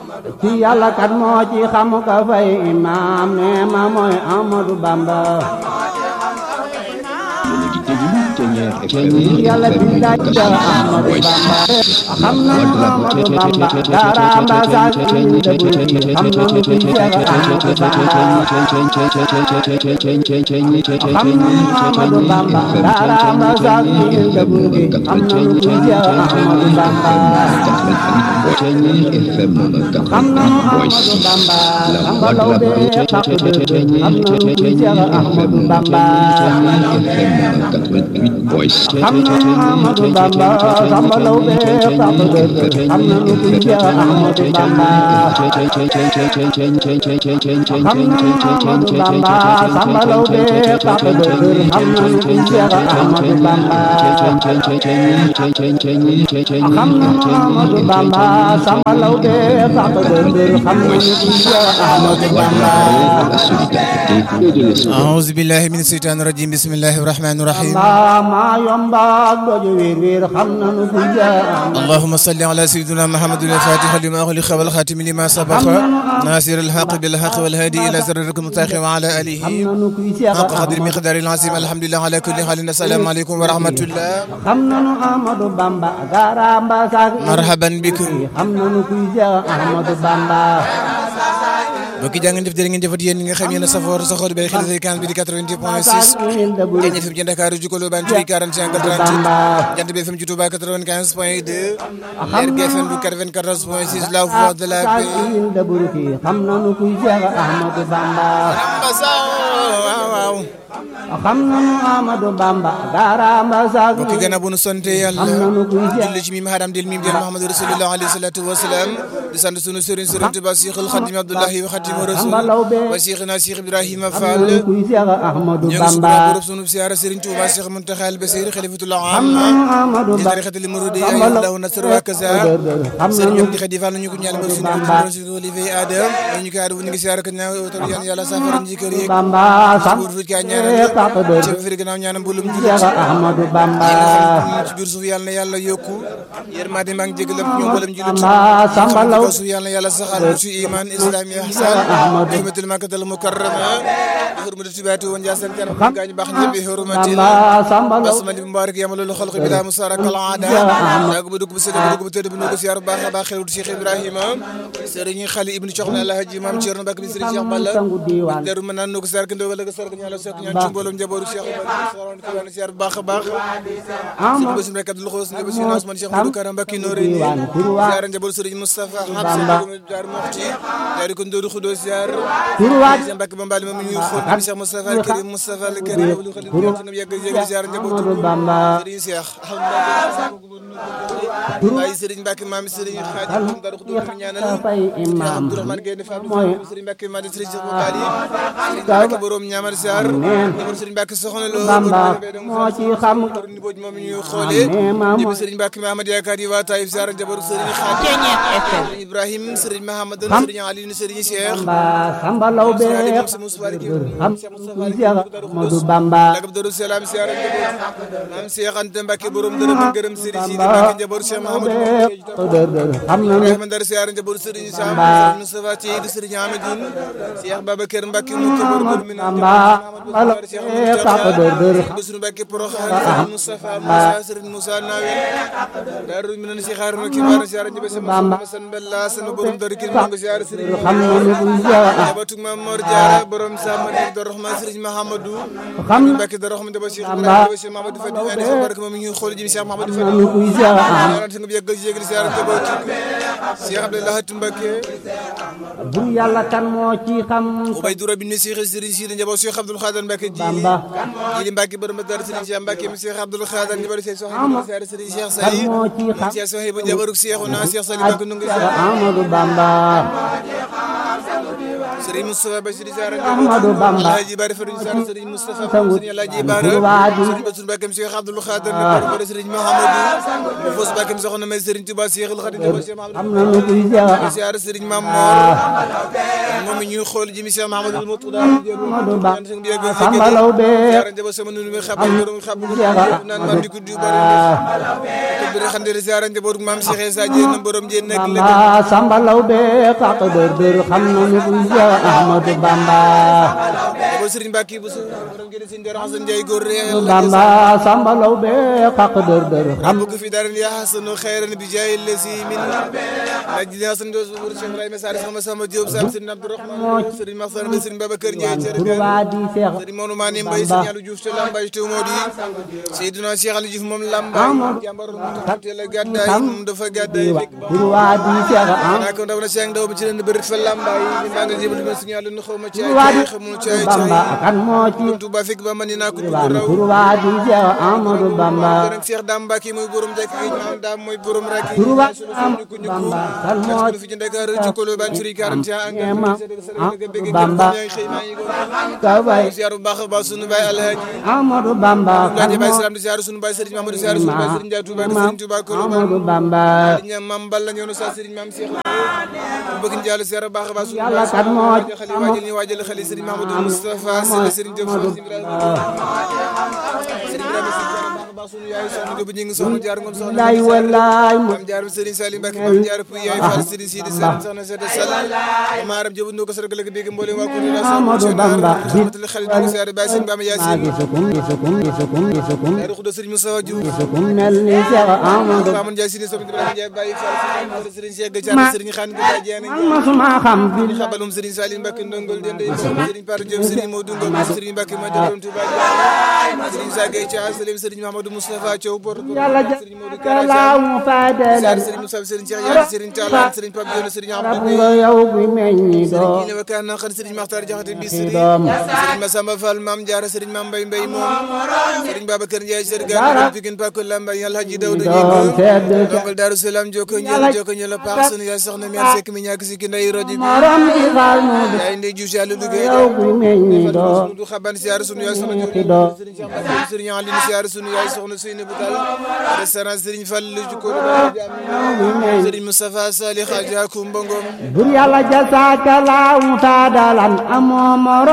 ci yàlla kat moo ci xam ka fay imaam nee ma mooy Amadou Bamba yàlla bi daaj ca Amadou Bamba xam nañu Amadou Bamba garamba sax ci dëggu xam nañu kuy Seex Amadou Bamba xam nañu Amadou Bamba garamba sax ci dëggu xam nañu kuy Seex Amadou Bamba xam nañu Amadou Bamba Samba Lawbe xaq dëgg xam nañu kuy Seex Amadou Bamba xam nañu Amadou Bamba Samba Lawbe xaq dëgg xam nañu kuy Seex Amadou Bamba xam nañu Amadou Bamba Samba Lawbe xaq dëgg xam nañu kuy Seex Amadou Bamba xam nañu Amadou Bamba Samba Lawbe xaq dëgg xam nañu kuy Seex Amadou Bamba أعوذ بالله من الشيطان الرجيم بسم الله الرحمن الرحيم Bamba maa yomba doju wiir wiir xam nañu kuy Seex Amadou اللهم صل على سيدنا محمد الفاتح لما أغلق والخاتم لما سبق ناصر الحق بالحق والهادي إلى صراطك المستقيم وعلى xam آله nañu kuy Seex حق قدر Amadou مقدار العظيم الحمد لله على كل حال السلام عليكم ورحمة الله xam nañu Amadou Bamba garamba sax مرحبا بكم xam nañu kuy Seex Amadou Bamba mbokki jaa ngeen jëf jërë ngeen jëfat yéen ñi nga xam yéen a safoor saxoor bi xel fréquence bi di 88 point 6 Jant FM ci Dakar Jukolo ban ci 45 38 Jant bi FM ci Touba 95 point 2 Leer gi FM bu 94 point 6 La Voix de la Paix xam nañu kuy Seex Amadou Bamba waaw waaw xam nañu Amadou Bamba garamba sax mbokki gannaaw bu nu sante yàlla xam nañu kuy Seex julli ci mim hadam del mim del Muhammadu Rasulullah alayhi salatu wa salam di sant sunu sëriñ sëriñ Tuba Cheikhul Khadim Abdullahi wa Khadimu Rasul wa Cheikhina Cheikh Ibrahima xam Fall nañu kuy Seex Amadou ñoo ngi Bamba suba groupe sunu siyaara sëriñ Tuba Cheikh Muntaxa al Basir Khalifatullah xam am nañu Amadou di Bamba tarixatul muridi ay Allah nasr wa kaza xam sëriñ nañu ñoom di xadi Fall ñu ko ñaan ba sunu ko sunu walife Adam ñu ko aadu ñu ngi siyaara ko ñaan taw yaan yàlla safara ñi kër yeeg Bamba sam buur fu ka ñaanal xaq ci dëgg firi gannaaw ñaanam mbulum Seex jullit Amadou Bamba ci biir suuf yàlla na yàlla yokku yërmande maa ngi jégalam ñoom mboolem jullit Bamba Samba Law ko suuf yàlla na yàlla saxal ci iman islam ihsan hurmatul makkatal mukarrama hurmatul tibaati woon jaasan kanam gaañu baax ñëpp hurmatil Bamba Samba Law basmali mubarak yamalul xalq bi daa musarak al aada daa ko ba dugg bu sëdd bu dugg bu tëdd bu nugu siyaar baax a baax xewut Cheikh Ibrahima sëriñ xali ibnu Coxna Alhaji Maam Cerno Mbàkke bi sëriñ Cheikh Balla sangu diiwaan daru mën naan nugu siyaar ke ndogal ak sark ñaala sok ñaan ci mboolem njabootu Cheikh Ibrahima siyaar bu baax a baax sëriñ Bassirou rek Abdoul Khoss ne Bassirou Ousmane Cheikh Modou Karam Mbacke Noreyni siyaar njabootu sëriñ Moustapha Habsa jaar Moxti jaar ko Ndodu Xudo siyaar turwaat Cheikh Mbacke Bambali moom ñuy xool ni Cheikh Moustapha al Karim Moustapha al Karim Abdou Khadim ñoo yegg yegg siyaar njabootu Amadou Bamba sëriñ Cheikh waaye sëriñ Mbacke maam sëriñ Khadim moom Darou Xudo ñu ñaanal fay imam Abdourahmane Gueye Fall mooy sëriñ Mbacke Madi sëriñ Cheikh Bali sëriñ Mbacke borom ñaamar siyaar njabootu sëriñ Mbacke soxna lo Bamba moo ci xam ni booj moom ñuy xoolee ñëpp sëriñ Mbacke Mahamad yaakaar yi waa Taïf Ziar njaboot sëriñ Xaadim sëriñ Ibrahim sëriñ Mahamad sëriñ Aliou sëriñ Cheikh Bamba Samba Law be xam kuy Seex Amadou Bamba lagab Darou Salam Ziar njaboot maam Cheikh Anta Mbacke borom dërëm ak gërëm sëriñ Sidi Mbacke njaboot Cheikh Mahamad xam nañu Ibrahima Ndar Ziar njaboot sëriñ Sam sëriñ Moustapha Thied sëriñ Amadine Cheikh Babacar Mbacke mu ko borom mi Bamba Bala xaq dëgg Bassirou Mbacke Porokhane sëriñ Moustapha Moussa sëriñ Moussa Nawel Darou Minane si xaar na ki war ziar njaboot sama san Bella sama borom Darou Kër Mango ziar sëriñ xam nañu kuy Seex njabootu Maam Mor Diarra borom Sama Dik Darou Rahman sëriñ Mahamadou xam Mbacke Darou Rahman njaboot Cheikh Ibrahima njaboot Cheikh Mahamadou Fadi ane fa barke moom ñu xool ji Cheikh Mahamadou Fadi nañu kuy Seex Amadou ñaanal nga yegg yegg ziar njaboot Cheikh Abdoulaye Mbacke bur yàlla kan moo ci xam Ubaydu Rabbi ni Cheikh Serigne Sidi njaboot Cheikh Abdoul Khadan Mbacke ji Bamba Jili Mbacke borom Dar Serigne Cheikh Mbacke mi Cheikh Abdoul Khadan njaboot Cheikh Sohaybu ziar Serigne Cheikh kan Sali moo ci xam Cheikh Sohaybu njaboot Cheikh na Cheikh Sali Mbacke nu ngi Seex Amadou Bamba Serigne Moustapha Bassirou Sarr Ahmadou Bamba Alhaji Bara Fadou Sarr Serigne Moustapha sangu Serigne Alhaji Bara Turwaadi Serigne Bassirou Bakam Cheikh Abdoul Khadir ne ko wala Serigne Mahamadou mu fos Bakam soxna may Serigne Touba Cheikhul Khadim Touba Cheikh am Mahamadou na nu kuy Seex siyaar Serigne Mame Mor moom ñuy xool ji mi Cheikh Mahamadou Moutada Ahmadou Bamba Samba Lawbe siyaar njaba sama nunu mi xabal borom xabal Cheikh naan man di ko du bari ko bi xandere siyaar njaboot maam Cheikh Issa Diène borom Diène nekk léegi Bamba Samba Lawbe kaq dër dër xam na nu kuy Seex Ahmadou Bamba bo Serigne Mbacke bu su borom gëna Serigne Dara Hassane Ndiaye góor réel Bamba Samba Lawbe kaq dër dër xam ربك في دار يا حسن خيرا بجاه الذي من نجد حسن دوس بور شيخ ابراهيم سار سما سما جوب سام سيدنا عبد الرحمن سيدنا مخصر سيدنا بابكر جاي Turwaadi Seex سيدنا مونو ماني مباي سيدنا لو جوف تلام باي تو مودي سيدنا شيخ علي جوف موم لام باي جامبار تلا غداي موم دفا غداي فيك Turwaadi Seex am انا كون داو شيخ داو بي len beurt fa lambay ni ma nga jibal ma signal nu xawma ci Turwaadi ay xamul ci ay Bamba kan moo ci ci Touba fek ba man na ko du Turwaadi raw Turwaadi Seex Ahmadou Bamba Sëriñ Cheikh Dame Mbacke mooy borom jekk gi maam Dame mooy borom rek Turwaadi sunu sunu ku ñu ko Bamba kan moo parce que fi ci Dakar ci kolo ban ci 40 ans Ñeema ak Bamba xëy maa ngi ko ka bay ziar bu baax a baax sunu baay Alhaji Ahmadou Bamba kan Alhaji Baye moo Salam di ziar sunu baay Serigne Mamadou ziar sunu baay Serigne Ndiaye Touba di Serigne Touba kolo ban Ahmadou Bamba ñam mam Balla ñëw na sa Serigne Mam Cheikh bëgg ñu jàll ziar bu baax a baax sunu Yàlla baay kat moo xali waajal ñu waajal xali Serigne Mamadou Moustapha Sele Serigne Diop Serigne Ibrahima Serigne Ibrahima Serigne ziar bu baax a baax sunu yaay soxna Diop ñi ngi soxna jaar ngom soxna lay wallaay mu Mam Jaar Serigne Salim Mbacke Mam Jaar Pouy yaay Fall Serigne Sidi Serigne Soxna Sede Sall maaram jëbu ndoo ko sargal ak dégg mboolem waa kuréel la Amadou Bamba rahmatul xalit ñu siyaare Baye Serigne Bamba maa Yacine gisukum gisukum gisukum gisukum Daaru Xudo Serigne Moustapha Diouf gisukum mel ni Seex Ahmadou Mamoun Ndiaye Sidi Sobi Ibrahima Ndiaye Baye Fall Serigne Cheikh Gadiane Serigne Khane Gadiane Diagne masuma xam bi xabalum Serigne Salim Mbacke ndongol dende Serigne Par Diop Serigne Modou Ngom Serigne Mbacke ma doon Touba Diagne Serigne Sagay Thia Salim Serigne Mamadou Moustapha Thiaw Porte yàlla Serigne Modou jalaamu fadelan Siyaare Serigne Moussa Serigne Cheikh Yàlla Serigne Talla Serigne Pape Dione Serigne rab Abdou nga yow bi meññi doo kii ne wakaan na xan Serigne Makhtar Diakhaté bi ci Serigne doom Serigne Massamba Fall Mame Diarra Serigne Mame Mbaye Mbaye moom Serigne Babacar Ndiaye Serigne Gana Pikine Pakul Lamba Yàlla Haji Dawda doom sedd Ñing ca Dongal Daaru Salaam joko ñëla joko ñëla paax sunu yaay soxna mi sekk mi ñàkk si ki nday rajo bi morom di xaal mu di yaay ndey Diouf Yàlla liggéey yow bi meññi doo sunu du xaban siyaar sunu yaay soxna ci doo Serigne Cheikh Mbacke Serigne Aline siyaar sunu yaay soxna Seyni Boutal restaurant Serigne Fall ci ko Serigne Moustapha Salih Adja Koumba Ngom bur yàlla jasaaka laamu faadalan amoo morom